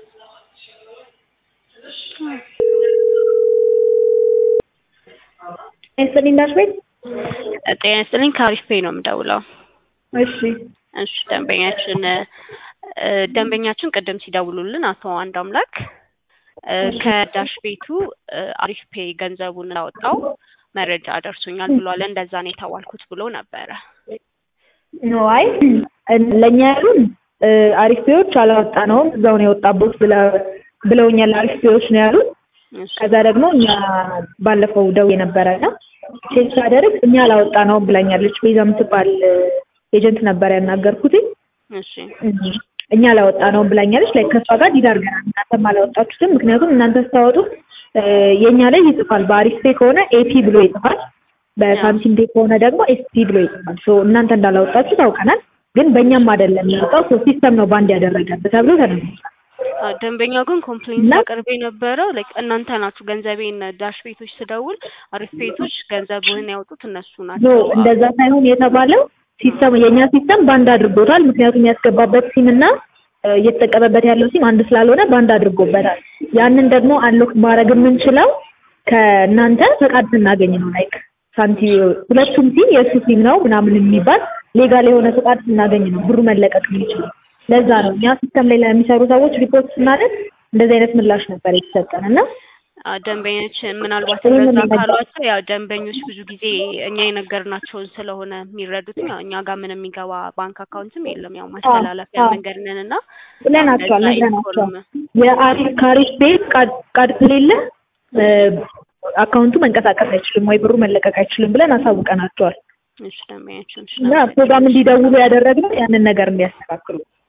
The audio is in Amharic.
ይስጥልኝ ዳሽ ቤት ጤና ይስጥልኝ ከአሪፍ ፔይ ነው የምደውለው። እሺ እሺ ደንበኛችን እ ደንበኛችን ቅድም ሲደውሉልን አቶ አንድ አምላክ እ ከዳሽ ቤቱ እ አሪፍ ፔይ ገንዘቡን እንዳወጣው መረጃ ደርሶኛል ብሏል። እንደዛ ነው የተባልኩት ብሎ ነበረ። ኖ አይ ለእኛ ያሉን እ አሪፍ ፔዎች አላወጣነውም እዛው ነው የወጣቦት ብለውኛል። አሪፍ ፔዎች ነው ያሉን። እሺ ከዛ ደግሞ እኛ ባለፈው ደውዬ ነበረና ቼክ ሳደርግ እኛ አላወጣነውም ብላኛለች። ቤዛ የምትባል ኤጀንት ነበር ያናገርኩትኝ። እሺ እኛ አላወጣነውም ብላኛለች። ላይ ከሷ ጋር ዲድ አድርገናል። እናንተም አላወጣችሁትም። ምክንያቱም እናንተ ስታወጡ እ የእኛ ላይ ይጽፋል። በአሪፍ ፔ ከሆነ ኤፒ ብሎ ይጽፋል። በሳንቲም ፔ ከሆነ ደግሞ ኤስፒ ብሎ ይጽፋል። ሶ እናንተ እንዳላወጣችሁ ታውቀናል። ግን በእኛም አይደለም የወጣው። ሶ ሲስተም ነው ባንድ ያደረገብህ ተብሎ ተነግሯል። አ ደንበኛው ግን ኮምፕሌንት እና- አቅርቤ የነበረው ላይክ እናንተ ናችሁ ገንዘቤን ዳሽ ቤቶች ስደውል አሪፍ ቤቶች ገንዘብህን ያወጡት እነሱ ኖ ናቸው። እንደዛ ሳይሆን የተባለው ሲስተም የእኛ ሲስተም ባንድ አድርጎታል። ምክንያቱም ያስገባበት ሲም እና እ እየተጠቀመበት ያለው ሲም አንድ ስላልሆነ ባንድ አድርጎበታል። ያንን ደግሞ አንሎክ ማድረግ የምንችለው ከእናንተ ፈቃድ ስናገኝ ነው። ላይክ ሳንቲ ሁለቱም ሲም የእሱ ሲም ነው ምናምን የሚባል ሌጋል የሆነ ፈቃድ ስናገኝ ነው ብሩ መለቀቅ የሚችለው። ለዛ ነው እኛ ሲስተም ላይ ለሚሰሩ ሰዎች ሪፖርት ስናደርግ እንደዚህ አይነት ምላሽ ነበር የተሰጠን እና አ ደንበኞችን ምናልባት ይሄንን እንደዛ ነገር- ካሏቸው ያው ደንበኞች ብዙ ጊዜ እኛ የነገርናቸውን ስለሆነ የሚረዱት ያው እኛ ጋር ምንም የሚገባ ባንክ አካውንትም የለም። ያው ማስተላለፊያ አዎ። መንገድ ነን እና ብለናቸዋል እንደዛ ነግረናቸዋል። ኢንፎርም የአሪፍ ካሪፍ ቤት ቃድ ከሌለ እ አካውንቱ መንቀሳቀስ አይችልም ወይ ብሩ መለቀቅ አይችልም ብለን አሳውቀናቸዋል። እሺ ደንበኛችን እሺ እና ፕሮግራም እንዲደውሉ ያደረግነው ያንን ነገር እንዲያስተካክሉ